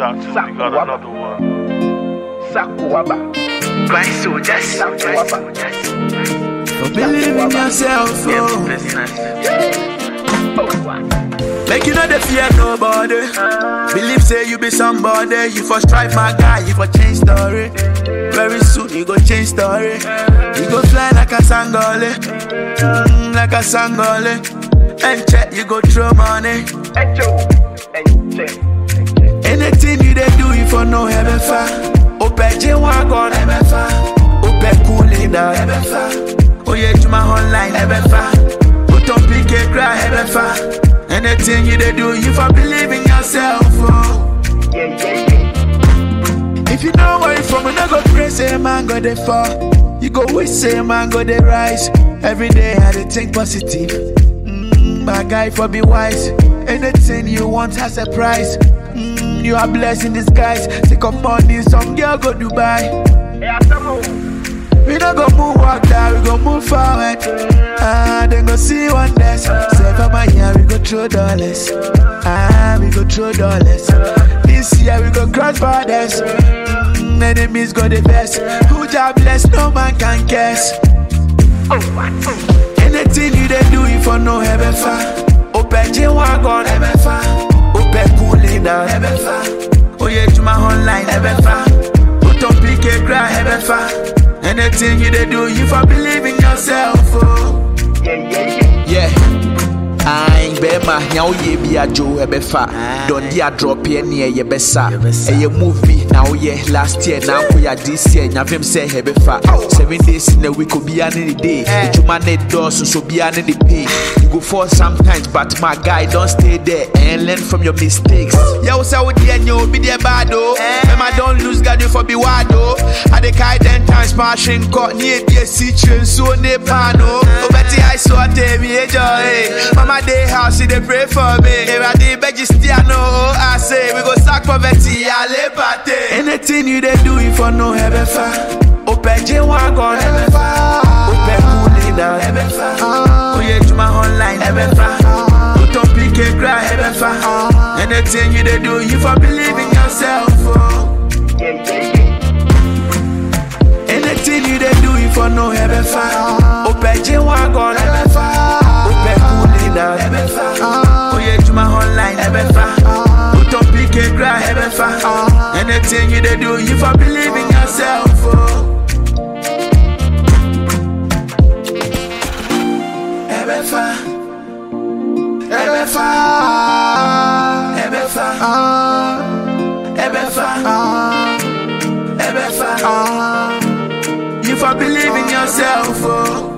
Tattoo, we got another one. Sakuaba. Grind soldiers, Sakuaba. For believe in yourself, yeah, oh. business. Make you know the fear nobody. Believe say you be somebody. You for strive, my guy. You for change story. Very soon you go change story. You go fly like a sangole, mm, like a sangole. And check you go throw money. Echo. Eche. Eche. Anything you they do, you for no heaven far. Ope J wagon heaven far. Ope cooling down heaven far. Oh yeah, to my online heaven far. Put on PK cry heaven far. Anything you they do, you for believe in yourself. Oh. Yeah, yeah, yeah. If you know where you from, you no go pray, say man go dey fall. You go wish, say man go dey rise. Every day I dey think positive. Mm, my guy for be wise. Anything you want has a price. Mm, you are blessed in disguise. Take up money, some girl go Dubai. Hey, Asamo. We no go move walk down, we go move forward. Ah, then go see wonders. Seven my year, we go throw dollars. Ah, we go throw dollars. This year we go cross borders. Mm, enemies go the best. Who job bless, no man can guess. Oh, what? Anything you they do, you for no heaven far. Open J wagon, heaven far. Open cooling down, heaven far. Oh yeah, to my online, heaven far. Put on PK cry, heaven far. Anything you they do, you for believe in yourself. Oh. Yeah, yeah, yeah. Yeah. Ayin bɛrima nea woyɛ bi adwo ɛbɛfa dɔnde adrɔpeɛ neɛ yɛbɛsa ɛyɛ move bi na woyɛ last year na nkoyɛ this year nyavem sɛ ɛbɛfa seven days in a week obiaa ne ne day adwuma ne dɔɔso so obiaa ne ne pay you go fall sometimes but my guy don't stay there and learn from your mistakes yɛwo sɛ wodeɛ nyɛ obi deɛ bad o mɛma don't lose guard you for be wild o ade kae ten times ma ahwe nkɔ ne ɛdi asi kyerɛ nsuo ne paano wobɛte I so ate me enjoy Mama day house she dey pray for me Ewurade bɛgye still no I say we go sack poverty ale pate Anything you they do, you for no heaven far. Open J wagon, heaven far. Open cooling down, heaven far. Oh yeah, to my online, heaven far. Put on PK cry, heaven far. Anything you they do, you for believe in yourself. Oh. Yeah, yeah, yeah. Anything you they do, you for no heaven far. Open J wagon, heaven far. Open cooling down, heaven far. Oh yeah, to my online, heaven far. Put on PK cry, heaven far. Anything you they do, you for believe in yourself. Oh. Heaven far. Heaven far. Heaven far. Heaven far. Heaven far. You for believe in yourself, oh.